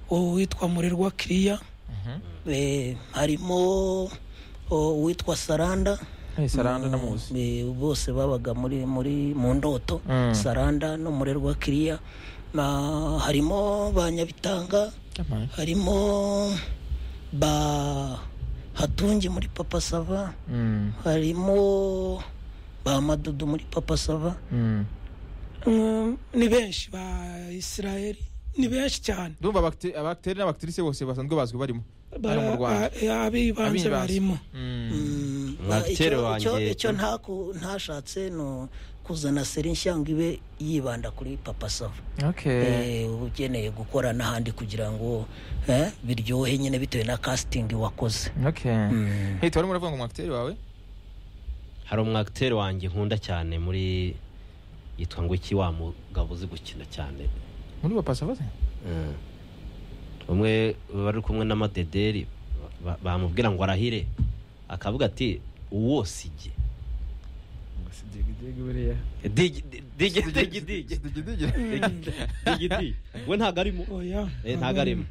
uwitwa murerwa kiriya eh, harimo o, uwitwa saranda Hey, Saranda ndamuzi Eh, bose babaga muri muri mu ndoto Mm. saranda n'umurerwa kiriya na harimo ba nyabitanga Jamani. harimo ba hatungi muri papa sava Mm, harimo ba madudu muri papa sava mm. Mm, ni benshi ba isiraheli ni benshi cyane ndumva abakte- abakteri n'abaktirise bose basanzwe bazwi barimo Ba- Bari mu Rwanda. ba- eh, abibanze Abibanze. barimo Mm. Ah, icyo- Mwakitero icyo- wanjye- icyo ntaku- ntashatse ni kuzana seri nshyango ibe yibanda kuri papa sava okay Eh, uba ukeneye gukora n'ahandi kugira ngo eh, biryohe nyine bitewe na casting wakoze okay Mm. hey tubarimo uravuga ngo umwakteri wawe hari umwagiteri wanjye nkunda cyane muri yitwa ngo iki wa mugabo uzi gukina cyane muri bapasa bose Mm. umwe bari kumwe n'amadederi ba- bamubwira ngo arahire akavuga ati uwo sijye digi digi digi digi digi digi we ntago arimo oya Eh, ntago arimo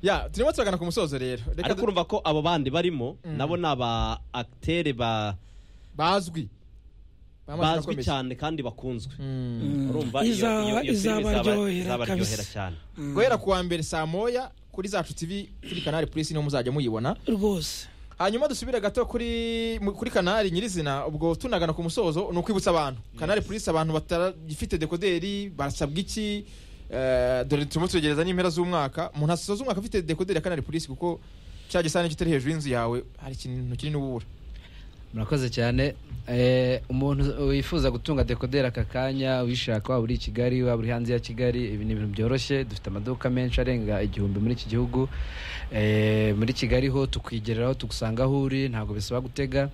ya turimo turagana ku musozo rero reka ariko du- urumva ko abo bandi barimo nabo ni aba akiteri ba bazwi Bamaze bazwi gukomeza. cyane kandi bakunzwe Mm. urumva iyo- Izaba- iyo- iyo filime izabaryohera izabaryohera kabisa. cyane guhera ku wa mbere saa moya kuri zacu tv kuri kanari purisi niho muzajya muyibona rwose hanyuma dusubire gato kuri mu- kuri kanari nyirizina ubwo tunagana ku musozo ni ukwibutsa abantu kanari purisi abantu batagifite dekoderi barasabwa iki Eh, dore turimo turegereza n'impera z'umwaka umuntu asoza umwaka afite dekoderi ya kanari purisi kuko cya gisahane kitari hejuru y'inzu yawe hari ikintu kinini uba ubura murakoze cyane Eh, umuntu wifuza gutunga dekoderi aka kanya wishaka waba uri i kigali waba uri hanze ya kigali ibi ni ibintu byoroshye dufite amaduka menshi arenga igihumbi muri iki gihugu Eh, muri kigali ho tukwigereraho tugusanga aho uri ntabwo bisaba gutega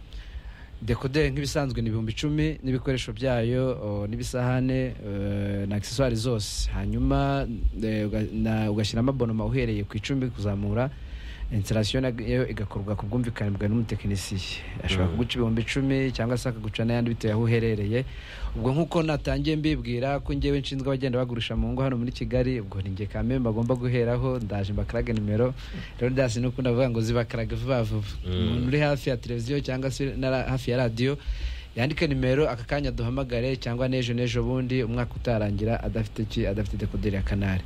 dekoderi nk'ibisanzwe ni ibihumbi icumi n'ibikoresho byayo o, n'ibisahane eh, na akiseswari zose hanyuma eh, uga- na- ugashyiramo abonoma uhereye ku icumi kuzamura instalation nayo igakorwa ku bwumvikane bwawe n'umutekinisiye ashobora kuguca ibihumbi icumi cyangwa se akaguca n'ayandi bitewe aho uherereye ubwo nk'uko natangiye mbibwira ko ngewe nshinzwe abagenda bagurisha mu ngo hano muri kigali ubwo ni nge kamembe bagomba guheraho ndaje mbakarage nimero rero dasi nuko ndavuga ngo zibakarage vuba vuba umuntu uri hafi ya televiziyo cyangwa se na hafi ya radiyo yandike nimero aka kanya duhamagare cyangwa n'ejo n'ejo bundi umwaka utarangira adafite ki adafite dekoderi ya kanari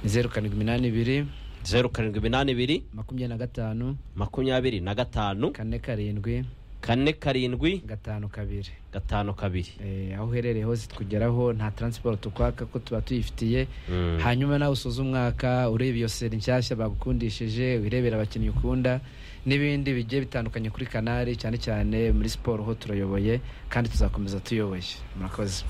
zeru karindwi iminani ibiri zeru karindwi iminani ibiri makumyabiri na gatanu makumyabiri na gatanu kane karindwi kane karindwi gatanu kabiri gatanu kabiri Eh, aho uherereye hose tukugeraho nta taransiporo tukwaka ko tuba tuyifitiye Mm. hanyuma nawe usoza umwaka ureba iyo seri nshyashya bagukundishije wirebera abakinnyi ukunda n'ibindi bigiye bitandukanye kuri kanari cyane cyane muri siporo ho turayoboye kandi tuzakomeza tuyoboye murakoze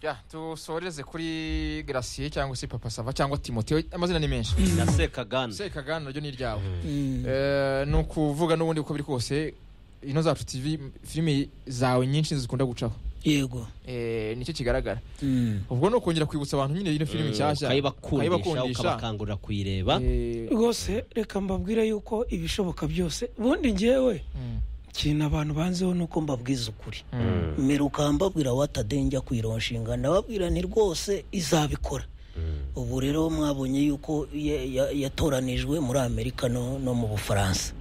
Ya, dusoreze kuri garasiye cyangwa se papa sava cyangwa timote amazina ni menshi na sekaganda sekagana naryo ni iryawe Mm. Eh, ni ukuvuga n'ubundi uko biri kose ino zacu tv filimi zawe nyinshi zikunda gucaho yego Eh, nicyo kigaragara Mm. ubwo ni ukongera kwibutsa abantu nyine ino filimi nshyashya ukayibakundisha ukabakangurira kuyireba Eh, rwose reka mbabwire yuko ibishoboka byose ubundi ngewe mm, ikintu abantu banzeho ni uko ko mbabwiza ukuri mm. mbere ukambabwira watadenge kuyironshinga ndababwira ni rwose izabikora ubu rero mwabonye yuko ya- ya- yatoranijwe muri amerika no no mu bufaransa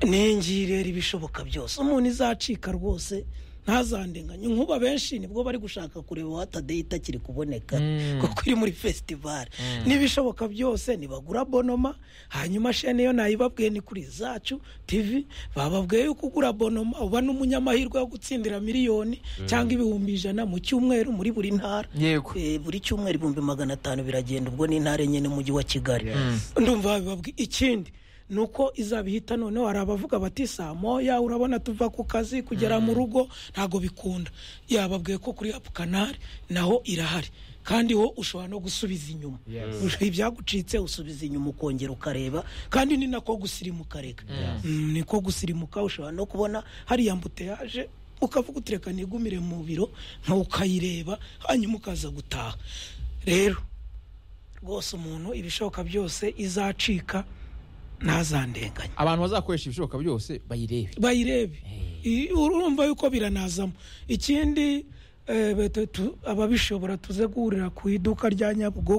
n'ingiyi rero ibishoboka byose umuntu izacika rwose ntazandenganye nkuba benshi nibwo bari gushaka kureba watadeyi itakiri kuboneka Mm. kuko iri muri fesitivali n'ibishoboka byose nibagura bonoma hanyuma shene yo nayibabwiye ni kuri zacu tv bababwiye yuko ugura bonoma uba n'umunyamahirwe wo gutsindira miliyoni cyangwa ibihumbi ijana mu cyumweru muri buri ntara yego Eh, buri cyumweru ibihumbi magana atanu biragenda ubwo ni intara enye n'umujyi wa kigali ndumva babibabwiye ikindi ni uko izabihita noneho hari abavuga bati saa moya urabona tuva ku kazi kugera mu rugo ntabwo bikunda yababwiye ko kuri apu kanari naho irahari kandi ho ushobora no gusubiza inyuma ibyagucitse usubiza inyuma ukongera ukareba kandi ni nako gusirimuka reka Mm, niko gusirimuka ushobora no kubona hariya mbuteyaje ukavuga uti reka nigumire mu biro nka ukayireba hanyuma ukaza gutaha rero rwose umuntu ibishoboka byose izacika ntazandenganye abantu bazakoresha ibishoboka byose bayirebe bayirebe I- urumva yuko biranazamo ikindi eh, bet- tu- ababishobora tuze guhurira ku iduka rya nyabugogo